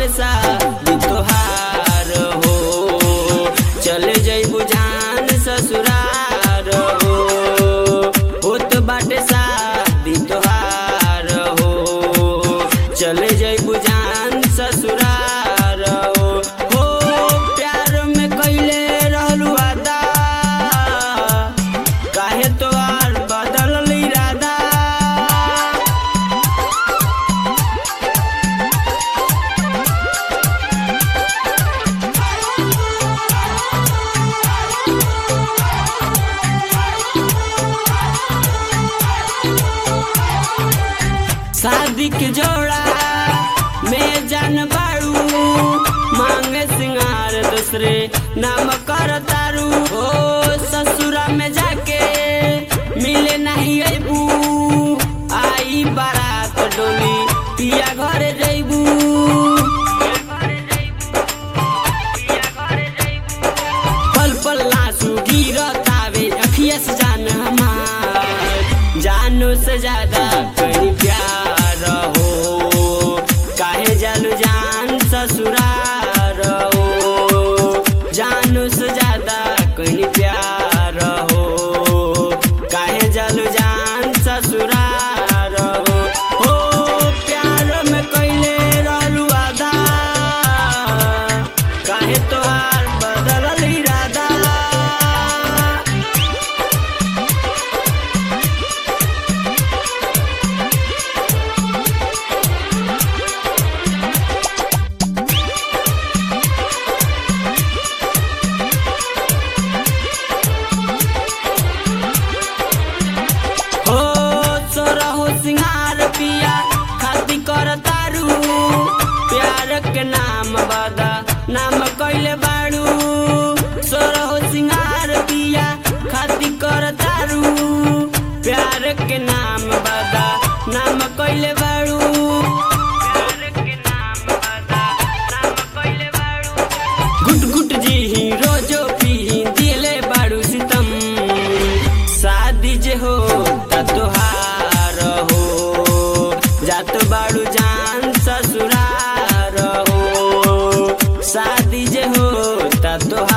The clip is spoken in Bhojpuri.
बाटे शादी तोहार हो चले जइबू जान ससुरार हो होत बाटे शादी तोहार हो चले जइबू जान ससुरार हो हो प्यार में कैले रहलू वादा काहे तोहार बदलल इरादा शादी के जोड़ा में जान बाड़ू मांगे सिंगार दूसरे नाम कर तारू ओ ससुरा में जाके मिले नहीं अबू आई बारात डोली पिया घरे जइबू पल पल आंसू गिरतावे अखिया से जान हमार जानो से ज्यादा कहीं प्यार हो काहे जालू जान ससुरार हो जानो से ज्यादा कहीं प्यार हो काहे जालू जान ससुरार हो हो प्यार में कैले रहलू आधा काहे तोहार बदलल इरादा हो सोरा हो सिंगार पिया खाती कर तारू प्यार के नाम बादा नाम कैले बाड़ू सोरा हो सिंगार पिया खाती कर तारू प्यार के नाम बादा नाम कैले बाड़ू प्यार के नाम बादा नाम कैले बाड़ू गुट गुट जी ही रोजो पी दिले बाड़ू सितम शादी जे हो ता तोहार हो जात बाड़ू जान ससुरार हो शादी जे हो ता तोहार